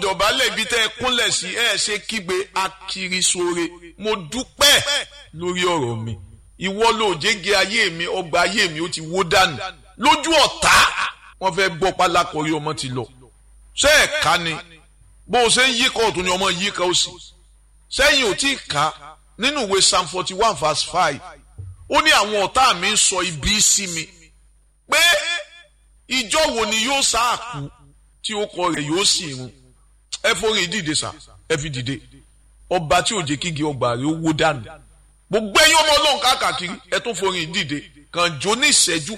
dọ̀bálẹ̀ ibi tẹ́ ẹ kúnlẹ̀ sí ẹ ṣe kígbe akirisore mo dúpẹ́ lórí ọ̀rọ̀ mi ìwọ ló jẹ́gẹ́ ayé mi ọgbà ayé mi ó ti wó dànù lójú ọ̀tá wọ́n fẹ́ gbọ́ pálákọ̀rí ọmọ ti lọ ṣé ẹ̀ ká ni bó o ṣe ń yíkọ̀ ọ̀tún ni ọmọ yíkọ̀ ó sì sẹ́yìn ò tí ì ká nínú ìwé psalm forty one verse five ó ní àwọn ọ̀tá mi ń sọ ibi sí mi pé ìjọ wo ni yóò sáàkú tí ó kọ rẹ̀ yóò sì run ẹ forí dìde sá ẹ fi dìde ọba tí ò jẹ́ kígi ọgbà rẹ̀ ó wó dànù gbogbo ẹ̀yin ọmọ ọlọ́run káàkiri ẹ tún forí dìde kàn jó ní ìṣẹ́jú